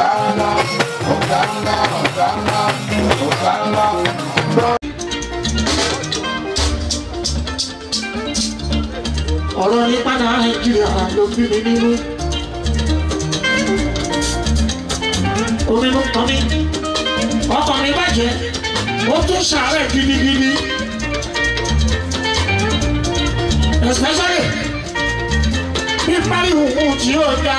Hosanna, Hosanna, Hosanna, Hosanna. ọ̀rọ̀ nípa nàìjíríà ló bí mi nínú. omi ló kàn mí ọkàn mi bàjẹ́ ó tún ṣàárẹ̀ gidigidi. especially bí pariwo ohun tí yóò dá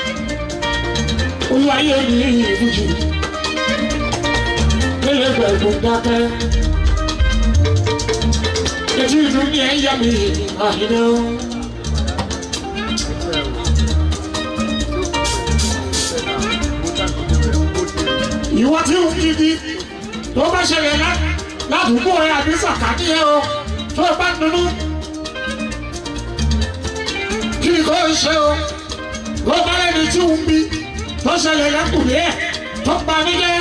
olúwayé ní ìfújì nílé gbẹ̀gbọ̀n dákẹ́ etí ìlú ní ẹ̀yà mi àyìnbó. ìwọ tí ń gidi tó bá ṣẹlẹ̀ lá- ládùúgbò ẹ àbí sàkání ẹ o tó bá dunu kí ni kò ṣe o ló bá lẹ́ni tí ń bí tó ṣẹlẹ̀ lẹ́kùnrin ẹ̀ tó pa mí jẹ́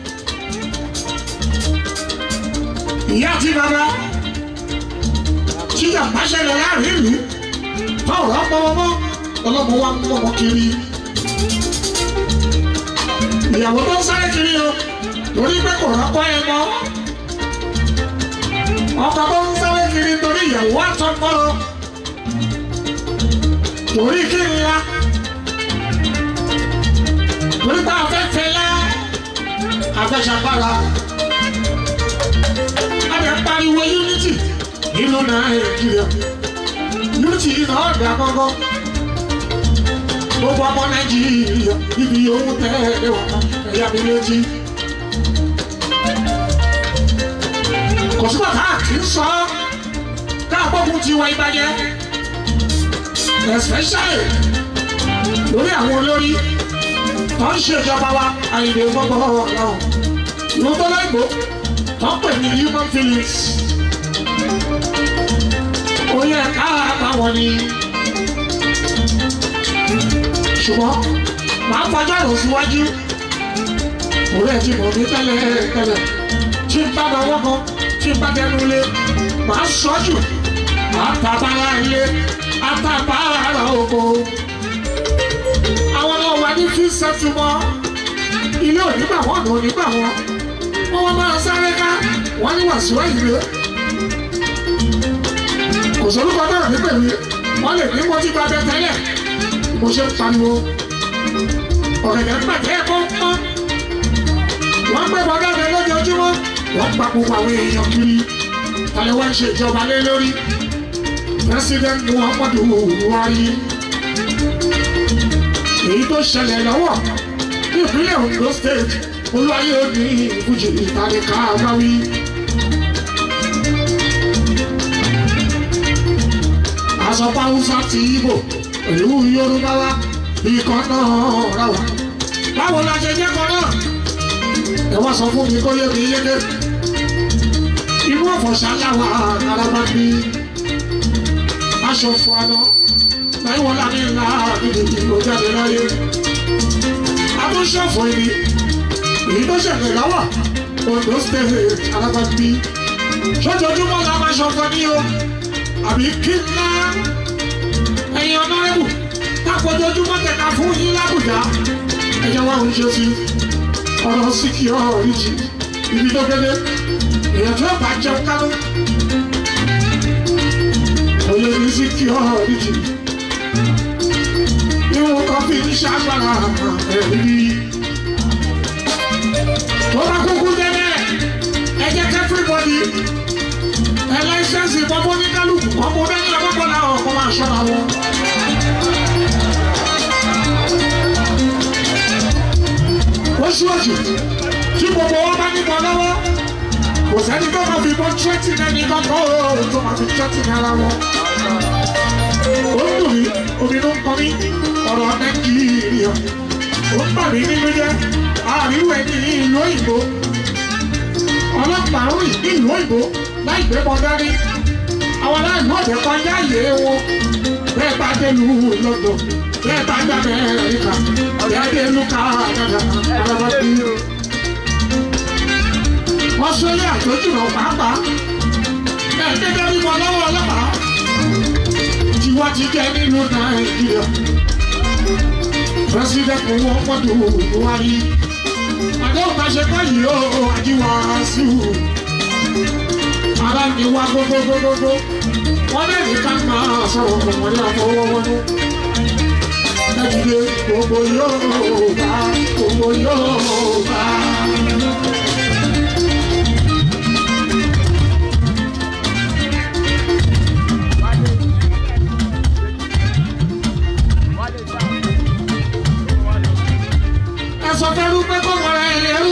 ìyá àti bàbá tí yàgbá ṣẹlẹ̀ láàrin ìlú táwọn ọ̀pọ̀ ọmọ ọlọ́mọ wa ń mọ̀ wọ́n kiri ìyàwó tó ń sáré kiri o torí pé kò rọ́pò ẹ mọ́ ọkọ tó ń sáré kiri torí ìyàwó àtọkọ o torí kí n la torí pé afẹ́fẹ́ lá afẹ́sàgbára adẹ pariwo unity nínú nàìjíríà unity yìí náà dà gọ́gọ́ gbogbo ọmọ nàìjíríà ibi yòówù tẹ́lẹ̀ wà ẹ̀yà mi létí. kò sí bàtà kì í sọ káàbọ̀kùn ti wá ìbàjẹ́ especially lórí àwọn olórí tó ń ṣèjọba wa àyìnbó gbogbo ọ̀rọ̀ ìlú tó lẹ́gbọ́ tó ń pè ní human feelings ó yẹ ká àbáwọn ni ṣùgbọ́n màá fọjọ́ rò síwájú òun ẹ̀ ti mọ̀ mí tẹ́lẹ̀ tẹ́lẹ̀ tí n bá lọ wọ́kọ̀ tí n bá dẹnu ilé màá sọ́jú màá tàbára ilé àtàbára oko. àwọn ọmọ wa ní fi sẹ́tùmọ́ ilé onígbà wọn ọ̀nà onígbà wọn wọ́n wọ́n máa sáré ká wọ́n ní wàásù ìlú kò sórúkọ náà ní pẹ̀lú wọ́n lè ní wọ́n ti gba abẹ tẹ́lẹ̀ mo ṣe ń pariwo ọ̀rẹ́dẹ̀ pàtẹ́ kọ́ńkọ́ wọ́n gbé bọ́dá rẹ lójoojúmọ́ wọ́n gba gbogbo àwọn èèyàn kiri tàlẹ́ wọ́n ń ṣe ìjọba lé lórí president muhammadu buhari èyí tó ṣẹlẹ̀ lọ́wọ́ ní ìpínlẹ̀ ondo state olúwayé òní ìfújì ìtàlẹ́ká àgbáwí. àsọpá hausa ti ibo pẹ̀lú yorùbá wa ikọ̀ náà rà wá. báwo la ṣe jẹ́ kan náà? ẹ wá sọ fún mi kó yé mi yéké. inú ọ̀fọ̀ṣà làwà araba bí. aṣọ fún aná láì wọ́n láti ńlá gidigidi ló jáde láyé. àtúnṣọ̀fọ̀ ibi èyí tó ṣẹlẹ̀ láwà ondo state araba bí. sójoojúmọ́ la máa ṣọ̀fọ̀ ní o àbí kí ńlá ẹ̀yin ọ̀nàrẹ́bù tápọ̀jọ́júmọ́ tẹ̀ka fún yín lábùjá ẹ̀jẹ̀ wa ń ṣe sí ọ̀rọ̀ síkì ọ̀rọ̀ ìjì ibi tó gbélé èèyàn tó bá jẹun kánú òye ní síkì ọ̀rọ̀ ìjì ìwọ̀n kan fi ń ṣàgbára ẹ̀rí tó bá kúkú délẹ̀ ẹ jẹ́ kẹ́fíríbọ̀dì ẹ láìsẹ́ǹsì bọ́bọ́ ní kálukú ọmọ dání ọgbọ́gbọ́ làwọn ọkọ̀ máa ṣọ́ra wọn. oṣù òjò tí gbogbo wọn bá níbọn lọ́wọ́ kò sẹ́ni tó máa fi bọ́ tírẹ́tì lẹ́ni kọ́kọ́ òòrùn tó máa fi tírẹ́tì ní ara wọn. ó ń dùn mí omi ló ń kọ́ mí ọ̀rọ̀ nàìjíríà ó ń bà mí nínú jẹ́ àríwẹ̀ ní ìlú òyìnbó ọlọ́pàá rìn ní ìlú òyìnbó láì gbé bọ́ dání àwọn aláìní ọ̀dẹ̀ kọjá yé wọn bẹ́ẹ̀ bá dé lu lọ́dọ̀ bẹ́ẹ̀ bá dá Amẹ́ríkà ọ̀dẹ̀ adé lu Canada ọ̀dọ̀ bí. Australia tó jùlọ pàápàá ẹ̀ gẹ́gẹ́ bí wọn lọ́wọ́ ọlọ́pàá tí wọ́n ti jẹ́ nínú Nàìjíríà. president muhammadu buhari àdéhùn bá ṣe kọ́ yìí ó àjíwá sí i ara mi wá gbogbogbogbogbò wọ́n lè ní ká máa sọ̀rọ̀ ọmọdé àfọwọ́wọ́nú ẹ̀dìdẹ gbogbo yóò bá gbogbo yóò bá. ẹ̀sọ́ fẹ́rú pé kó mọ̀ra ẹ̀ lẹ́rú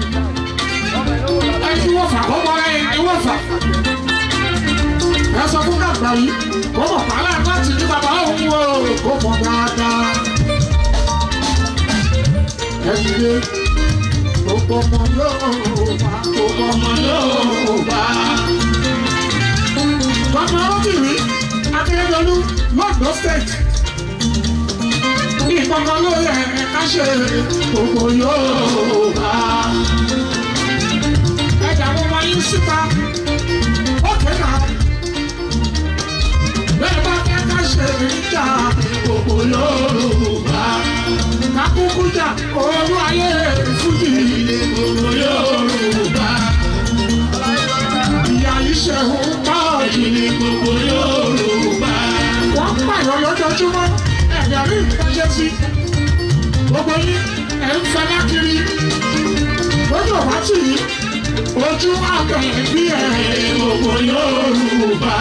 ẹ̀sùn wọ̀fà kó mọ̀ra ẹ̀ ní wọ̀fà ẹ̀sọ́ fún kàgbà yìí kó mọ̀ pàálà láti ní bàbá òun wò kó mọ̀ dáadáa ẹ̀dìdẹ gbogbo ọmọ yóò bá gbogbo ọmọ yóò bá. Bàbá Rọ́bìnrí Akérèdọ́lù lọ́dọ̀ state ìkọ̀kọ̀ ló yẹ ká ṣe gbogbo yóò bá. Ẹja mo máa yín síta, ó kéka. Bẹ́ẹ̀ bá fẹ́ ká ṣe ìjà gbogbo yóò bá. Kakúkú jà olú ayé fújì gbogbo yóò bá. Ìyá yìí ṣe ń bá ìdílé gbogbo yóò bá. Wọ́n pààyàn lójoojúmọ́ ẹ̀dá rí ìfẹsẹ̀ sí. Gbogbo yín ẹ̀ ń fẹlá kiri. Lójú ọ̀bá tì yí. Ojú àgbẹ̀ bí ẹ̀ gbogbo Yorùbá.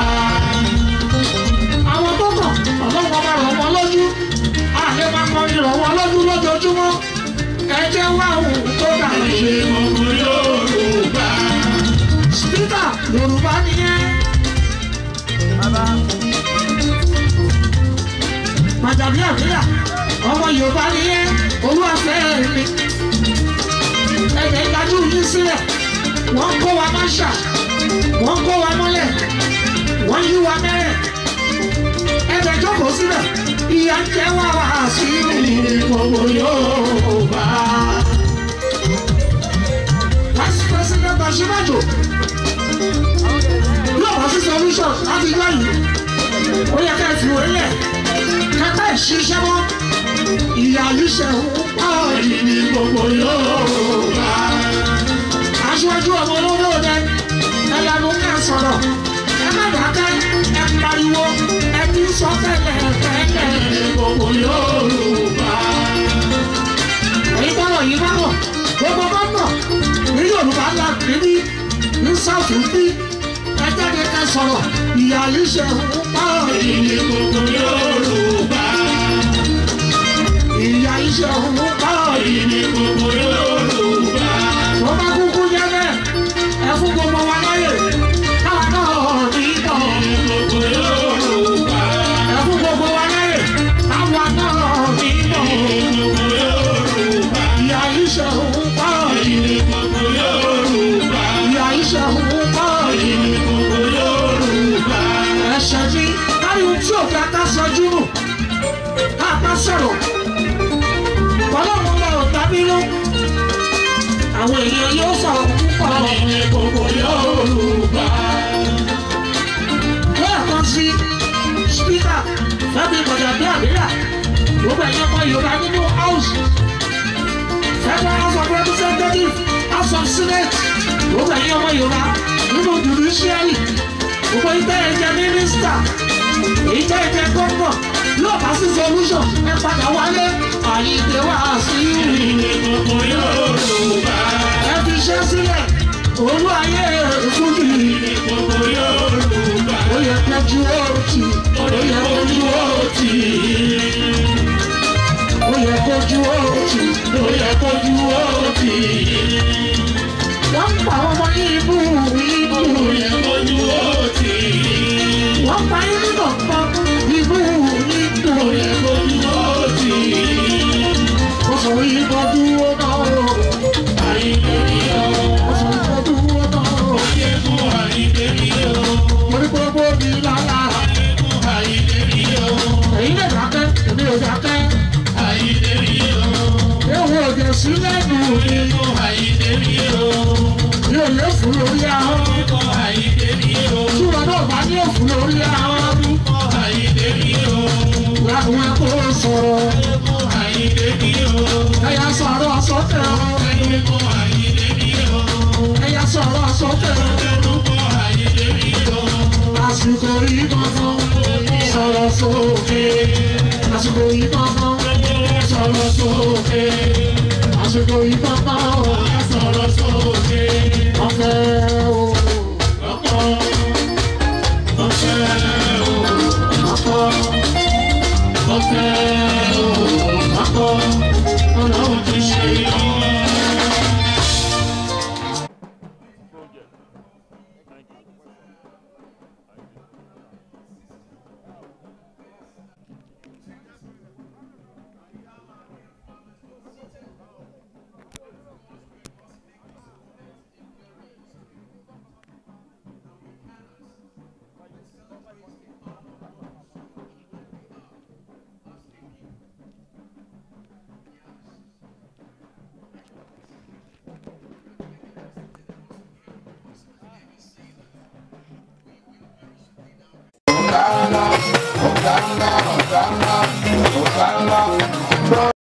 Àwọn tó kàn ọlọ́wọ́ máa rọ̀ wọ́n lójú. Àlẹ́ máa kọ́ ìrọ̀ wọ́n lójú lójoojúmọ́. Ẹ jẹ́ wá òun tó dà ṣe gbogbo Yorùbá. Spíkà Yorùbá nìyẹn. Màjàbí àbíyà, ọmọ Yorùbá ni yẹn, olúwàfẹ́ mi. Ẹ̀jẹ̀ ìdájú yìí sílẹ̀, wọ́n kó wa máṣà, wọ́n kó wa mọ́lẹ̀, wọ́n yí wa mẹ́rẹ̀. Ẹ̀jẹ̀ jókòó sílẹ̀, ìyà ń jẹ́ wá wá sí gbogbo Yorùbá. Vice President Bashirajo, yóò wá sí solution láti yá yìí. Ó yẹ ká ẹ fi wọlé kẹtẹ ṣiṣẹ́ mọ́ ìyá yìí ṣe ń pa èyí ní gbogbo Yorùbá. aṣáájú ọmọ olówó rẹ ẹlẹ́nu ká sọ̀rọ̀ ẹ má dákẹ́ ẹ pariwo ẹ ti sọ tẹ́lẹ̀ tẹ́lẹ̀ ní gbogbo Yorùbá. èyí bọ́rọ̀ yìí bá bọ̀ gbogbo bá bọ̀ ní Yorùbá la kiri ní South bí ẹ jáde ká sọ̀rọ̀ ìyá yìí ṣe ń pa èyí ní gbogbo Yorùbá ìyá iṣẹ́ òun báyìí ní gbogbo Yorùbá. tó bá kúkú jẹ́ bẹ́ẹ̀ ẹ fún gbogbo wa láyè káwa náà ní tọ̀. ní gbogbo Yorùbá. ẹ fún gbogbo wa láyè káwa náà ní tọ̀. ní gbogbo Yorùbá. ìyá iṣẹ́ òun báyìí ní gbogbo Yorùbá. ìyá iṣẹ́ òun báyìí ní gbogbo Yorùbá. ẹ̀ṣẹ̀ mi káyọ̀ tí ò fẹ́ ká sọjú nù ká bá sọ̀rọ̀ ọlọ́run lọ dábírú àwọn èèyàn yóò sọ̀rọ̀ púpọ̀ ní gbogbo Yorùbá. lẹ́ẹ̀kan sí spíkà fẹ́mi gbọ̀dọ̀dọ̀ àbíyà gbogbo ẹ̀yàn ọmọ Yorùbá nínú house federal house of representatives house of senate gbogbo ẹ̀yàn ọmọ Yorùbá nínú judiciary gbogbo ìtẹ́ ẹ̀jẹ̀ mínísítà ìtẹ́ ẹ̀jẹ̀ gómìnà yóò bá sí solution ẹ padà wálé àyíké wá sí ìrìn gbogbo Yorùbá. ẹ fi ṣe sílẹ̀ olú ayé fújì gbogbo Yorùbá. ó yẹ kẹjú òtì ó yẹ kẹjú òtì. ó yẹ kẹjú òtì ó yẹ kẹjú òtì. wọ́n pa ọmọ ibú ibú. ó yẹ kẹjú òtì. wọ́n pa ibú kọ̀ọ̀kan ibú ibú. ó yẹ kẹjú òtì ọsọ yìí kọ dúró náà o. àyíké mi o. ọsọ yìí kọ dúró náà o. ayé fún àyíké mi o. mo ní gbogbo mi lára. ayé fún àyíké mi o. èyí lè dákẹ́ èmi ò dákẹ́. àyíké mi o. ewu òjò sí lẹ́nu mi. ayé fún àyíké mi o. tí ò lé fún lórí ahọ́n. tí wọn náà bá ní òfin lórí ahọ́n. láwọn ẹ̀kọ́ sọ̀rọ̀. ẹ̀yà sọ̀rọ̀ sókè o. ẹ̀yà sọ̀rọ̀ sókè o. àsìkò yìí kankan sọ̀rọ̀ sókè. àsìkò yìí kankan sọ̀rọ̀ sókè. àsìkò yìí kankan sọ̀rọ̀ sókè. ọ̀fẹ́ o. ọ̀fẹ́ o. ọ̀fẹ́ ọ̀fẹ́ o. ọ̀fẹ́ ọlọ́run ti ṣe yọ. Hosanna, Hosanna, Hosanna, Hosanna.